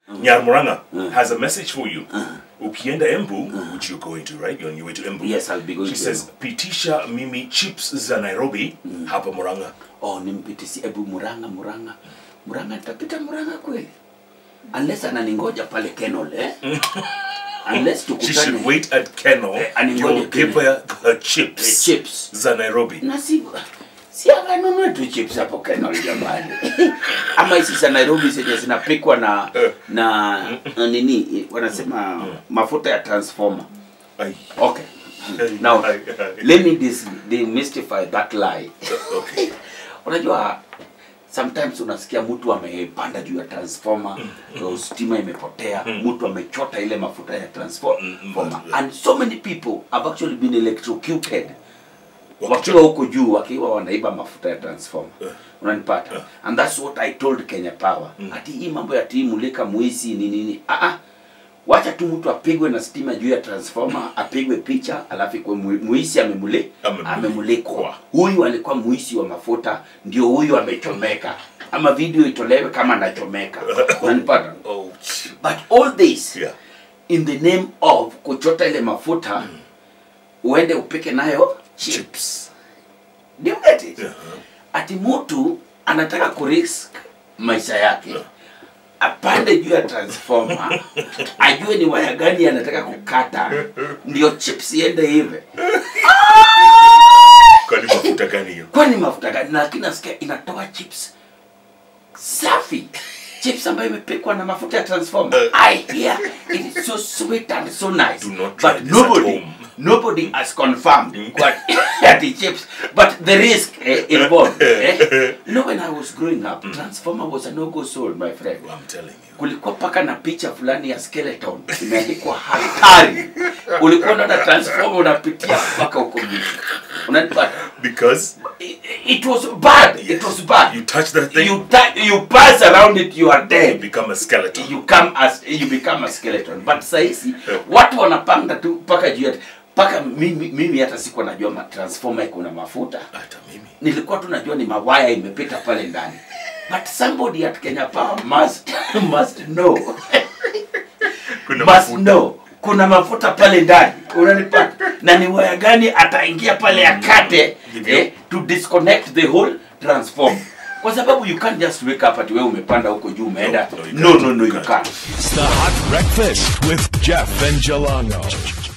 Nyarmuranga has a message for you. Ukienda Embu, which you're going to, right? You're on your way to Embu. Yes, I'll be going She to says, pitisha mimi chips za Nairobi hapa Muranga. oh nimpitisi ebu muranga muranga muranga nitapita muranga kweli unless ananingoja pale kenol eh? unless She should tukutane wait at Kennel. Eh, aningoje You'll give her her chips. Eh, chips. za Nairobi. na si si akanunue tu chips hapo kenol jamani ama hizi za nairobi zenye zinapikwa na na na nini wanasema mafuta ya transformer Ay. okay Ay, now ay, ay. let me dis- demystify that lie Okay. unajua sometimes unasikia mtu amepanda juu ya transformer mm. stima imepotea mtu amechota ile mafuta ya transformer Mm, and so many people have actually been electrocuted Wakicho- wakiwa huko juu wakiwa wanaiba mafuta ya transformer unanipata and that's what i told kenya power ati hii mambo ya tii mulika mwisi ni nini ah ah wacha tu mtu apigwe na stima juu ya transformer apigwe picha alafu ikuwe mu- muisi amemule Amemulikwa. amemulikwa huyu alikuwa muisi wa mafuta ndio huyu amechomeka ama video itolewe kama anachomeka unanipata Oh, but all this yeah. in the name of kuchota ile mafuta uende upike nayo chips Chips. Do you get it? Yeah. ati mtu anataka kurisk maisha yake apande juu ya transformer ajue ni waya gani anataka kukata ndio chips iende hive Kwani mafuta gani hiyo? kwani mafuta gani lakini nasikia inatoa chips safi chips ambayo imepikwa na mafuta ya transformer i hear it is so sweet and so nice Do not try but this at nobody home. nobody has confirmed what the chips but the risk eh, involved eh? you know when i was growing up transformer was a no go zone my friend I'm telling you. kulikuwa paka na picha fulani ya skeleton imeandikwa hatari ulikuwa unaona transformer unapitia mpaka huko mwisho unanipata Because it, it was bad it was bad you touch that thing, you ta- you pass around it you are you dead become a skeleton. you come as you become a skeleton but sahizi watu wanapanga tu mpaka juu ya mpaka mimi, mimi hata sikuwa najua ma- transformer iko na mafuta Hata mimi. nilikuwa tu najua ni mawaya imepita pale ndani but somebody at Kenya Power must must know Kuna must mafuta. know kuna mafuta pale ndani unanipata na ni waya gani ataingia pale akate Hivyo. eh, to disconnect the whole transform kwa sababu you can't just wake up ati wewe umepanda huko juu umeenda No, no, you no can't. no no You you can't. can't It's the Hot Breakfast with Jeff and Jelano.